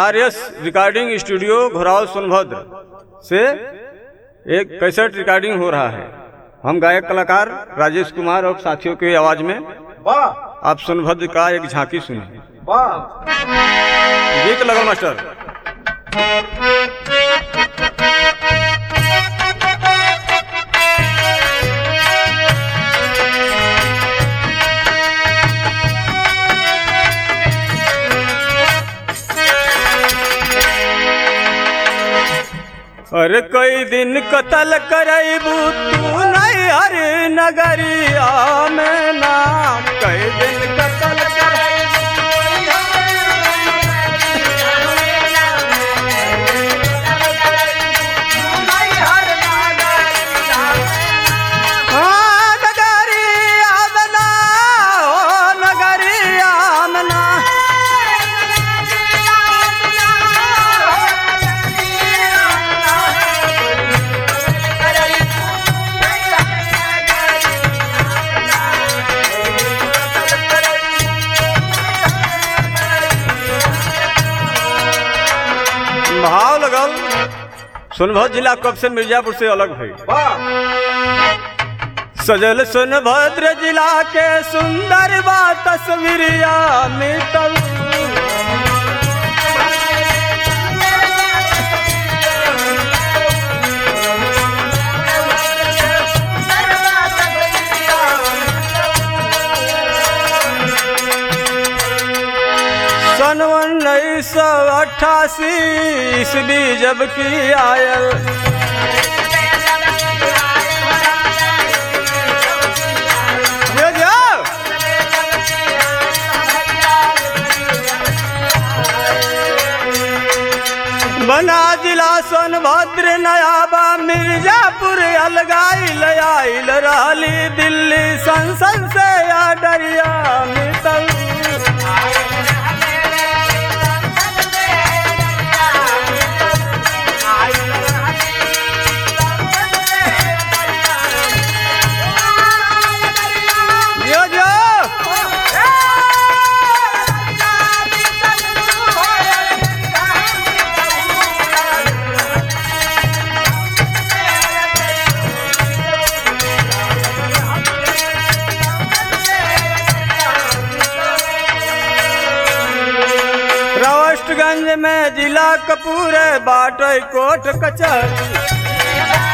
आर S recording studio Ghorawal Sonbhadra से एक cassette recording हो रहा है हम गायक कलाकार राजेश कुमार और साथियों की आवाज में वाह आप सोनभद्र का एक झांकी सुनिए वाह गीत लगल मास्टर अरे कई दिन कतल करबू तू नहीं हर नगरिया में ना कई दिन कतल हाँ, नगरिया में ना, ओ नगरिया में ना। भाव लगल सोनभद्र जिला कब से मिर्जापुर से अलग भई वाह सजल सोनभद्र जिला के सुंदर बा तस्वीरिया मिटल सन उन्नीस सौ अट्ठासी ईस्वी जब की आयल ये जाओ बना जिला सोनभद्र नयाबा मिर्जापुर अलगाइल आइल रहली दिल्ली संसद से या डरिया मितल यो जो रावस्टगंज में जिला कपूर बाटई कोट कचहरी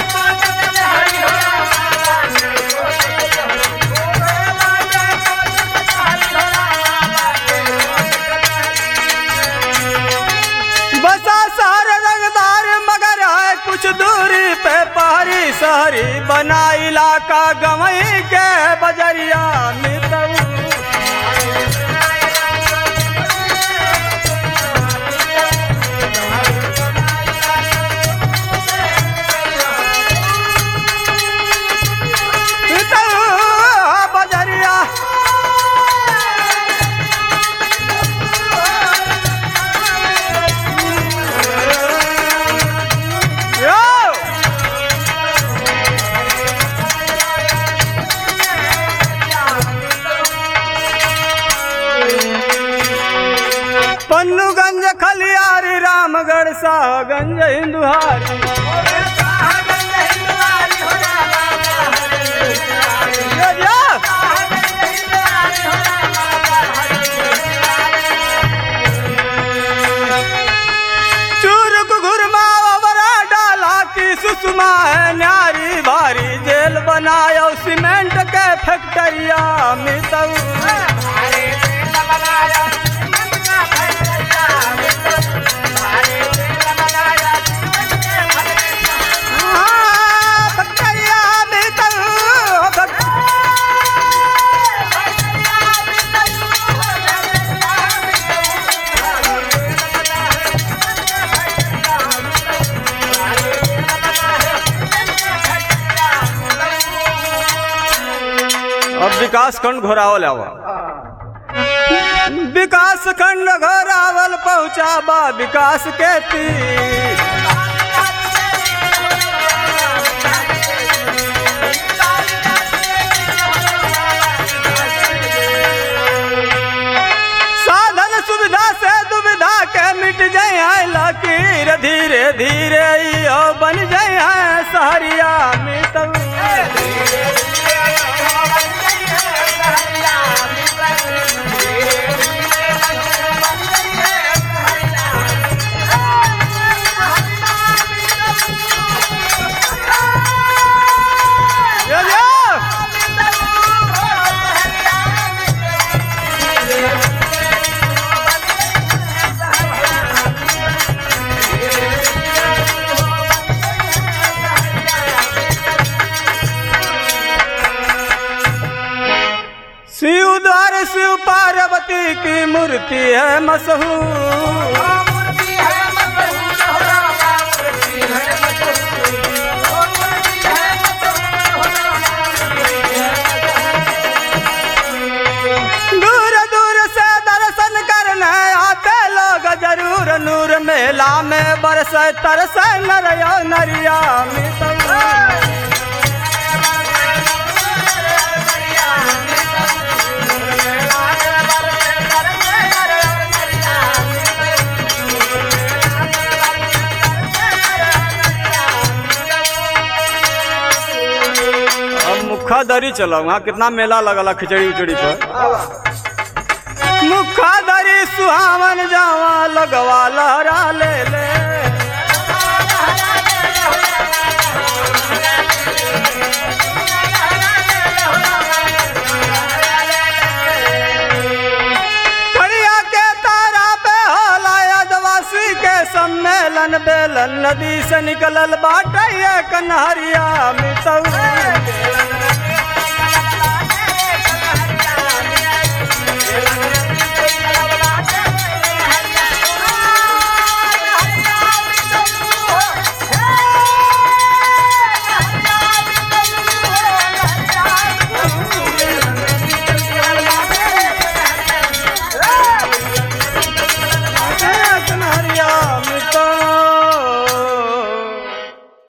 बसा सार रंगदार मगर है कुछ दूरी पे पहरी शहरी बना इलाका गवई के बजरिया मितऊ मितऊ बजरिया यो पन्नूगंज खलियारी रामगढ़ शाहगंज हिंदुहारी यो जो। चूरक घुरमा बरा डाला की सुषमा है न्यारी भारी जेल बनायो सीमेंट के फैक्टरिया मितऊ हाँ, फैक्टरिया मितऊ फैक्ट- अब विकास खंड घोरावल आवा विकास खंड घोरावल पहुंचा बा विकास के तीर साधन सुविधा से दुविधा के मिट धीरे धीरे यो बन जाए हैं सहरिया मितऊ यो यो शिव द्वार शिव पार्वती की मूर्ति है मशहूर दूर दूर से दर्शन करने आते लोग जरूर नूर मेला में बरस तरस नरिया नरिया मितवा। अब मुखा दरी चलो वहाँ कितना मेला लगला खिचड़ी उचड़ी पर मुखा दरी सुहावन जावा लगवा लहरा ले ले खड़िया के तारा पे होला आदिवासी के सम्मेलन बेलन नदी से निकलल बाटे ये कन्हरिया मितऊ